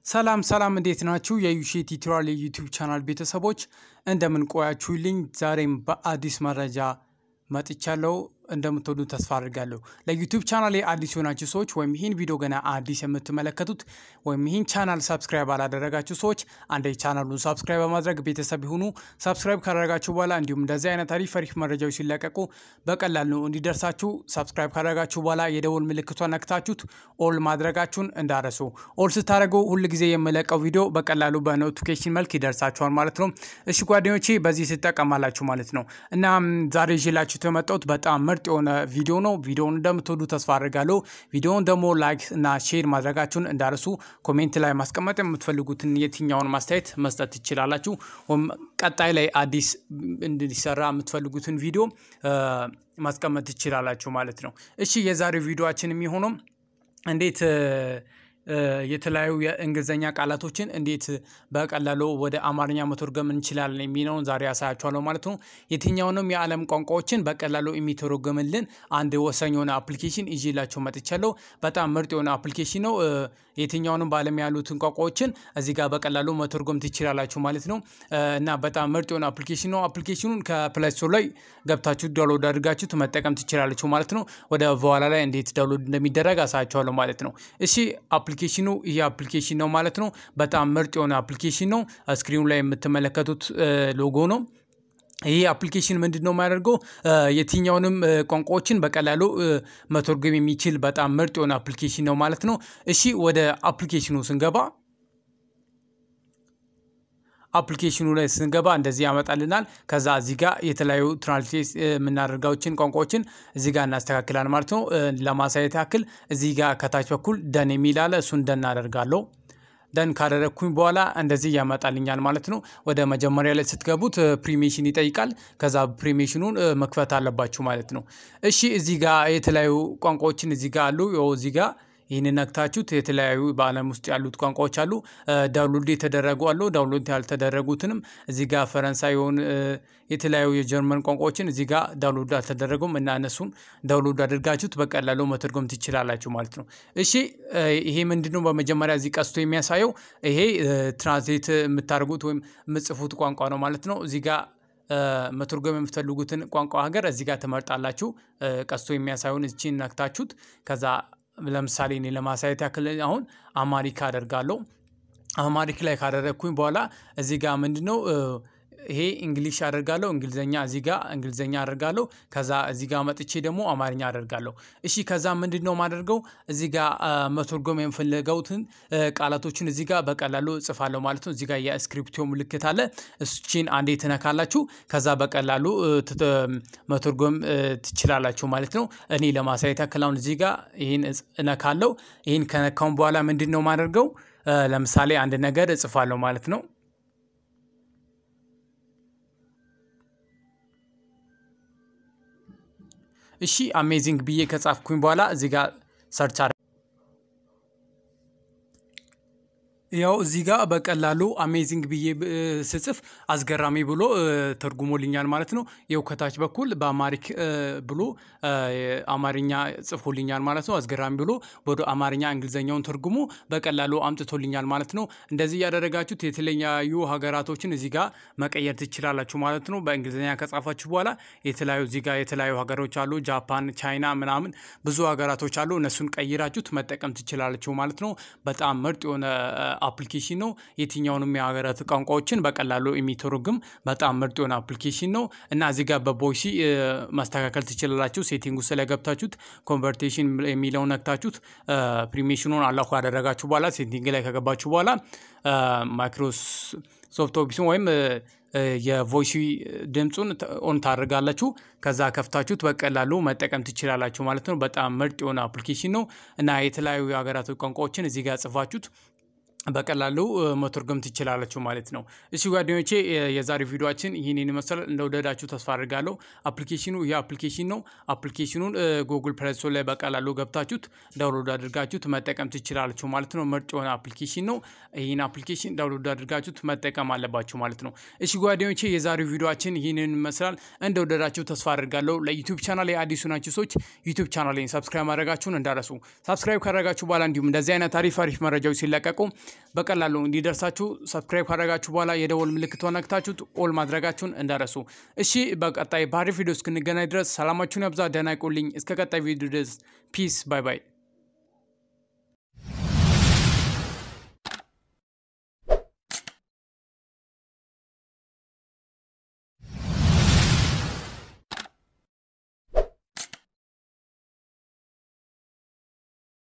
ሰላም ሰላም እንዴት ናችሁ? የዩሼ ቲዩቶሪያል የዩቲዩብ ቻናል ቤተሰቦች እንደምን ቆያችሁልኝ? ዛሬም በአዲስ መረጃ መጥቻለሁ። እንደምትወዱ ተስፋ አድርጋለሁ። ለዩቲዩብ ቻናል አዲስ የሆናችሁ ሰዎች ወይም ይህን ቪዲዮ ገና አዲስ የምትመለከቱት ወይም ይህን ቻናል ሳብስክራይብ አላደረጋችሁ ሰዎች አንደ ቻናሉን ሳብስክራይብ በማድረግ ቤተሰብ ይሁኑ። ሳብስክራይብ ካደረጋችሁ በኋላ እንዲሁም እንደዚህ አይነት አሪፍ አሪፍ መረጃዎች ሲለቀቁ በቀላሉ እንዲደርሳችሁ ሳብስክራይብ ካደረጋችሁ በኋላ የደውል ምልክቷን ነክታችሁት ኦል ማድረጋችሁን እንዳረሱ። ኦል ስታደርጉ ሁል ጊዜ የምለቀው ቪዲዮ በቀላሉ በኖቲፊኬሽን መልክ ይደርሳችኋል ማለት ነው። እሺ ጓደኞቼ በዚህ ትጠቀማላችሁ ማለት ነው እና ዛሬ ይዤላችሁ የመጣሁት በጣም ምርጥ የሆነ ቪዲዮ ነው። ቪዲዮውን እንደምትወዱ ተስፋ አድርጋለሁ። ቪዲዮውን ደግሞ ላይክ እና ሼር ማድረጋችሁን እንዳርሱ። ኮሜንት ላይ ማስቀመጥ የምትፈልጉትን የትኛውን ማስተያየት መስጠት ትችላላችሁ። ወይም ቀጣይ ላይ አዲስ እንዲሰራ የምትፈልጉትን ቪዲዮ ማስቀመጥ ትችላላችሁ ማለት ነው። እሺ የዛሬው ቪዲዮችን የሚሆነው እንዴት የተለያዩ የእንግሊዝኛ ቃላቶችን እንዴት በቀላሉ ወደ አማርኛ መተርጎም እንችላለን የሚለውን ዛሬ ያሳያችኋለሁ ማለት ነው። የትኛውንም የዓለም ቋንቋዎችን በቀላሉ የሚተረጎምልን አንድ ወሳኝ የሆነ አፕሊኬሽን ይዤላችሁ መጥቻለሁ። በጣም ምርጥ የሆነ አፕሊኬሽን ነው። የትኛውንም በዓለም ያሉትን ቋንቋዎችን እዚህ ጋር በቀላሉ መተርጎም ትችላላችሁ ማለት ነው እና በጣም ምርጥ የሆነ አፕሊኬሽን ነው። አፕሊኬሽኑን ከፕላይ ስቶር ላይ ገብታችሁ ዳውንሎድ አድርጋችሁ መጠቀም ትችላላችሁ ማለት ነው። ወደ በኋላ ላይ እንዴት ዳውንሎድ እንደሚደረግ አሳያችኋለሁ ማለት ነው። እሺ አፕሊኬሽኑ ይህ አፕሊኬሽን ነው ማለት ነው። በጣም ምርጥ የሆነ አፕሊኬሽን ነው። ስክሪኑ ላይ የምትመለከቱት ሎጎ ነው። ይህ አፕሊኬሽን ምንድን ነው የሚያደርገው? የትኛውንም ቋንቋዎችን በቀላሉ መተርጎም የሚችል በጣም ምርጥ የሆነ አፕሊኬሽን ነው ማለት ነው። እሺ ወደ አፕሊኬሽኑ ስንገባ አፕሊኬሽኑ ላይ ስንገባ እንደዚህ ያመጣልናል። ከዛ እዚህ ጋር የተለያዩ ትራንስሌት የምናደርጋዎችን ቋንቋዎችን እዚህ ጋር እናስተካክላል ማለት ነው። ለማሳየት ያክል እዚህ ጋር ከታች በኩል ደን የሚል አለ። እሱን ደን አደርጋለሁ። ደን ካደረግኩኝ በኋላ እንደዚህ ያመጣልኛል ማለት ነው። ወደ መጀመሪያ ላይ ስትገቡት ፕሪሜሽን ይጠይቃል። ከዛ ፕሪሜሽኑን መክፈት አለባችሁ ማለት ነው። እሺ እዚህ ጋር የተለያዩ ቋንቋዎችን እዚህ ጋር አሉ። እዚህ ጋር ይህን ነክታችሁት የተለያዩ በዓለም ውስጥ ያሉት ቋንቋዎች አሉ። ዳውንሎድ የተደረጉ አሉ። ዳውንሎድ ያልተደረጉትንም እዚህ ጋር ፈረንሳይ የሆኑ የተለያዩ የጀርመን ቋንቋዎችን እዚህ ጋር ዳውንሎድ አልተደረጉም እና እነሱን ዳውንሎድ አድርጋችሁት በቀላሉ መተርጎም ትችላላችሁ ማለት ነው። እሺ ይሄ ምንድነው? በመጀመሪያ እዚህ ቀስቶ የሚያሳየው ይሄ ትራንስሌት የምታደርጉት ወይም የምጽፉት ቋንቋ ነው ማለት ነው። እዚህ ጋር መተርጎም የምትፈልጉትን ቋንቋ ሀገር እዚህ ጋር ትመርጣላችሁ። ቀስቶ የሚያሳየውን እቺን ነክታችሁት ከዛ ለምሳሌ እኔ ለማሳየት ያክል አሁን አማሪካ አደርጋለሁ። አማሪክ ላይ ካደረግኩኝ በኋላ እዚህ ጋር ምንድነው ይሄ እንግሊሽ አደርጋለሁ። እንግሊዘኛ እዚህ ጋር እንግሊዘኛ አደርጋለሁ። ከዛ እዚህ ጋር መጥቼ ደግሞ አማርኛ አደርጋለሁ። እሺ ከዛ ምንድን ነው የማደርገው እዚህ ጋር መተርጎም የምፈልገውትን ቃላቶችን እዚህ ጋር በቀላሉ እጽፋለሁ ማለት ነው። እዚህ ጋር የስክሪፕቶ ምልክት አለ። እሱችን አንዴ ትነካላችሁ። ከዛ በቀላሉ መተርጎም ትችላላችሁ ማለት ነው። እኔ ለማሳየት ያክል አሁን እዚህ ጋር ይህን እነካለሁ። ይህን ከነካውን በኋላ ምንድን ነው የማደርገው ለምሳሌ አንድ ነገር እጽፋለሁ ማለት ነው። እሺ አሜዚንግ ብዬ ከጻፍኩኝ በኋላ እዚህ ጋር ሰርች ያው እዚህ ጋር በቀላሉ አሜዚንግ ብዬ ስጽፍ አስገራሚ ብሎ ተርጉሞልኛል ማለት ነው። ይኸው ከታች በኩል በአማሪክ ብሎ አማርኛ ጽፎልኛል ማለት ነው። አስገራሚ ብሎ ወደ አማርኛ እንግሊዘኛውን ተርጉሞ በቀላሉ አምጥቶልኛል ማለት ነው። እንደዚህ ያደረጋችሁት የተለያዩ ሀገራቶችን እዚህ ጋር መቀየር ትችላላችሁ ማለት ነው። በእንግሊዝኛ ከጻፋችሁ በኋላ የተለያዩ እዚህ ጋር የተለያዩ ሀገሮች አሉ። ጃፓን፣ ቻይና ምናምን ብዙ ሀገራቶች አሉ። እነሱን ቀይራችሁት መጠቀም ትችላላችሁ ማለት ነው። በጣም ምርጥ የሆነ አፕሊኬሽን ነው። የትኛውንም የሀገራት ቋንቋዎችን በቀላሉ የሚተረጉም በጣም ምርጥ የሆነ አፕሊኬሽን ነው እና እዚህ ጋር በቮይሲ ማስተካከል ትችላላችሁ። ሴቲንግ ውስጥ ላይ ገብታችሁት ኮንቨርቴሽን የሚለውን ነክታችሁት ፕሪሜሽኑን አላኩ ያደረጋችሁ በኋላ ሴቲንግ ላይ ከገባችሁ በኋላ ማይክሮሶፍት ኦፊስን ወይም የቮይሲ ድምፁን ኦን ታደርጋላችሁ። ከዛ ከፍታችሁት በቀላሉ መጠቀም ትችላላችሁ ማለት ነው። በጣም ምርጥ የሆነ አፕሊኬሽን ነው እና የተለያዩ የሀገራት ቋንቋዎችን እዚህ ጋር ጽፋችሁት በቀላሉ መተርጎም ትችላላችሁ ማለት ነው። እሺ ጓደኞቼ የዛሬ ቪዲዮችን ይህንን ይመስላል። እንደወደዳችሁ ተስፋ አድርጋለሁ። አፕሊኬሽኑ ይህ አፕሊኬሽን ነው። አፕሊኬሽኑን ጉግል ፕሌይ ስቶር ላይ በቀላሉ ገብታችሁት ዳውንሎድ አድርጋችሁት መጠቀም ትችላላችሁ ማለት ነው። ምርጥ የሆነ አፕሊኬሽን ነው። ይህን አፕሊኬሽን ዳውንሎድ አድርጋችሁት መጠቀም አለባችሁ ማለት ነው። እሺ ጓደኞቼ የዛሬው ቪዲዮችን ይህንን ይመስላል። እንደወደዳችሁ ተስፋ አድርጋለሁ። ለዩቲዩብ ቻናል አዲሱ ናችሁ ሰዎች ዩቲዩብ ቻናሌን ሰብስክራይብ ማድረጋችሁን እንዳረሱ። ሰብስክራይብ ካደረጋችሁ በኋላ እንዲሁም እንደዚህ አይነት አሪፍ አሪፍ መረጃዎች ሲለቀቁ በቀላሉ እንዲደርሳችሁ ሰብስክራይብ ካደረጋችሁ በኋላ የደወል ምልክቷን ነክታችሁ ኦል ማድረጋችሁን እንዳረሱ። እሺ በቀጣይ በአሪፍ ቪዲዮ እስክንገናኝ ድረስ ሰላማችሁን ያብዛ። ደህና ይቆልኝ። እስከ ቀጣይ ቪዲዮ ድረስ ፒስ ባይ ባይ።